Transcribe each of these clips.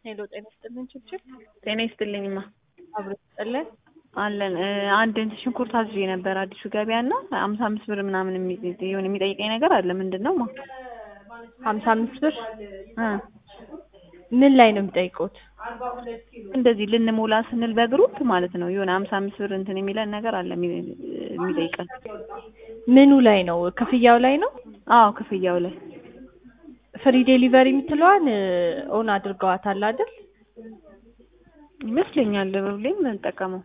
ሄሎ ጤና ይስጥልን ችብችብ ጤና ይስጥልኝማ አብሮ ይስጥልን አለን አንድ እንትን ሽንኩርት አዝዤ ነበር አዲሱ ገበያ እና ሀምሳ አምስት ብር ምናምን የሚ- የሆነ የሚጠይቀኝ ነገር አለ ምንድን ነው ማ ሀምሳ አምስት ብር እ ምን ላይ ነው የሚጠይቁት? እንደዚህ ልንሞላ ስንል በግሩፕ ማለት ነው የሆነ ሀምሳ አምስት ብር እንትን የሚለን ነገር አለ የሚ- የሚጠይቀን ምኑ ላይ ነው? ክፍያው ላይ ነው? አዎ ክፍያው ላይ ፍሪ ዴሊቨሪ የምትለዋን ኦን አድርገዋታል አይደል? ይመስለኛል ሁሌም የምንጠቀመው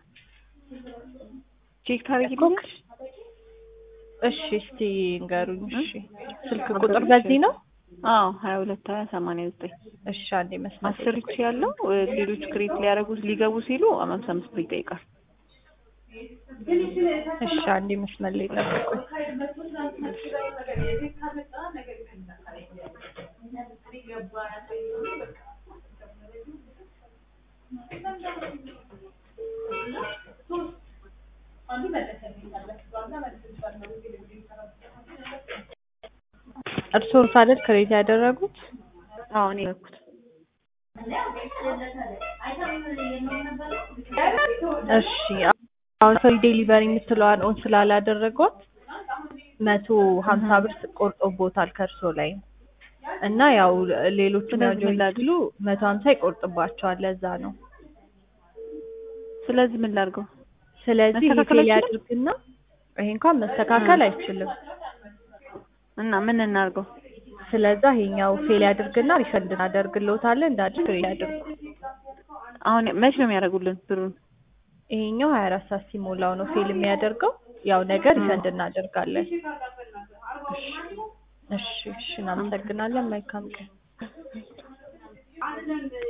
ቼክ ታደርጊልኛለሽ እሺ እስቲ ንገሩኝ። እሺ ስልክ አስር ቁጥር ሺህ። በዚህ ነው? አዎ ሀያ ሁለት ሀያ ሰማንያ ዘጠኝ እሺ አንዴ መስመር አስር ሺ ያለው ሌሎች ክሬት ሊያደርጉ ሊገቡ ሲሉ ሀምሳ አምስት ብር ይጠይቃል እሺ አንዴ መስመር ላይ ጠብቁኝ። እርስዎ አይደል ክሬት ያደረጉት? አዎ እኔ ያደረኩት እሺ አሁን ፍሪ ዴሊቨሪ የምትለዋን ኦን ስላላደረጓት መቶ ሀምሳ ብር ቆርጦቦታል ከእርሶ ላይ እና ያው ሌሎቹ ስለዚህ ምን ላድርግ? ሲሉ መቶ ሀምሳ ይቆርጥባቸዋል። ለዛ ነው። ስለዚህ ምን ላድርገው ስለዚህ ይሄ መስተካከል ፌል አይችልም? ያድርግና ይሄ እንኳን መስተካከል አይችልም። እና ምን እናድርገው ስለዛ ይሄኛው ፌል ያድርግና ሪፈንድ እናደርግልዎታለን። እንደ አዲስ ክሬት ያድርጉ። አሁን መች ነው የሚያደርጉልን ብሩን ይሄኛው ሀያ አራት ሰዓት ሲሞላው ነው ፌል የሚያደርገው። ያው ነገ ሪፈንድ እናደርጋለን። እሺ እሺ፣ እናመሰግናለን። መልካም ቀን።